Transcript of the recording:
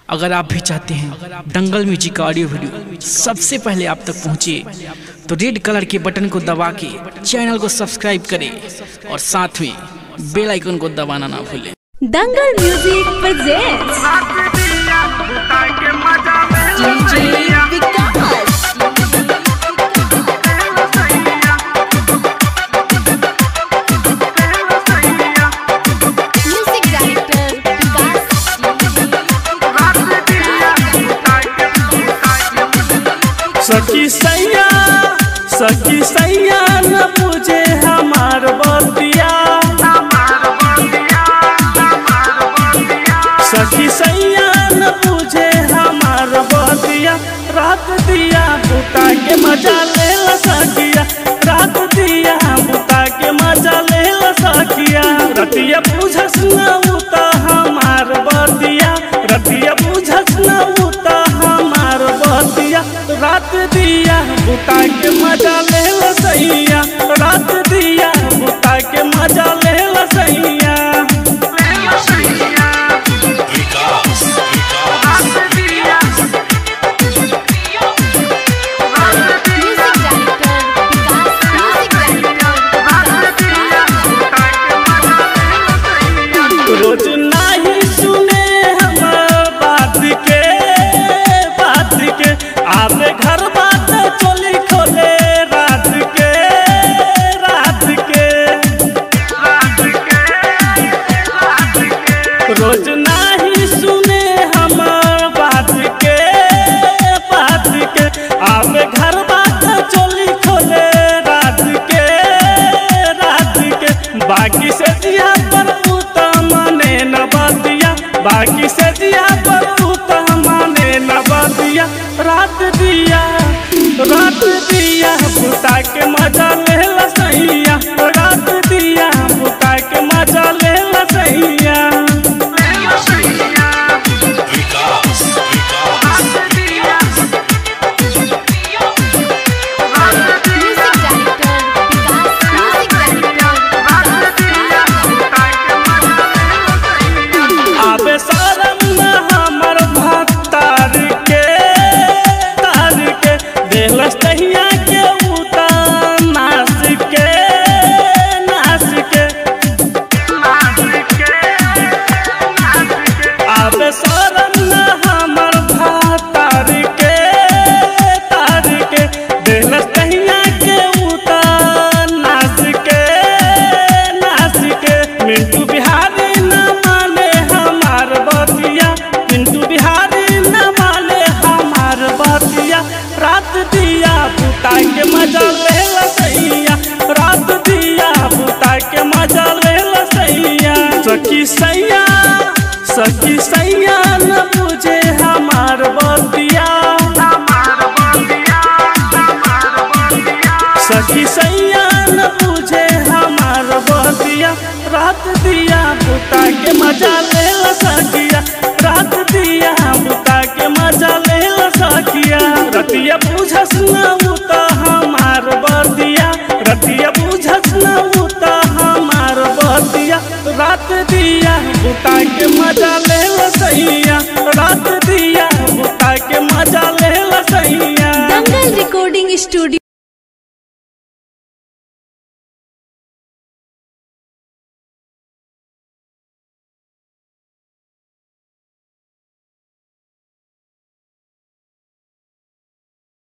अगर आप भी चाहते हैं दंगल म्यूजिक का ऑडियो वीडियो सबसे पहले आप तक पहुंचे तो रेड कलर के बटन को दबा के चैनल को सब्सक्राइब करें और साथ में बेल आइकन को दबाना ना भूलें Dangal music presents DJ Vikas music director Vikas सखी सैया सखी सैया न पूछे हमार बतिया सखी सैया न पूछे हमार बतिया रात दिया बुता के मजा ले ला सखिया रात दिया बुता के मजा ले ला सखिया रतिया बुझस न उता हमार बतिया रतिया बुझस न उता हमार बतिया रात दिया बुता के मजा ले ला सैया रात दिया बुता के मजा ले ला सैया music director Vikas music director रोज नाही सुने हम बात के बात के आवे घर बात चोली खोले रात के रात के रोज नाही सुने हम बात के बात के आवे घर बात चोली खोले रात के रात के बाकी से दिया पर उता माने न बतिया बाकी से दिया पर उता माने न बतिया रात दिया रात दिया बुता के मजा ले ला सैया रात दिया बुता के मजा ले ला सैया music director Vikas music director आबे शरम न हमर भक्तार के तार के देलस तहिया के उता नास के नास के आबे शरम न हमर भक्तार के तार के देलस तहिया के उता नास के नास के मिंटू बिहारी न माने हमार बतिया मिंटू बिहारी न माने हमार बतिया रात दिया बुता के मजा ले ला सैया रात दिया बुता के मजा ले ला सैया सखी सैया सखी सैया न पूछे हमार बतिया सखी सैया न पूछे हमार बतिया रात दिया बुता के मजा ले ला सखिया रात दिया बुता के मजा ले ला सखिया रतिया बुझस न उता हमार बतिया रतिया बुझस न उता हमार बतिया रात दिया बुता के मजा ले ला सैया रात दिया बुता के मजा ले ला सैया दंगल रिकॉर्डिंग स्टूडियो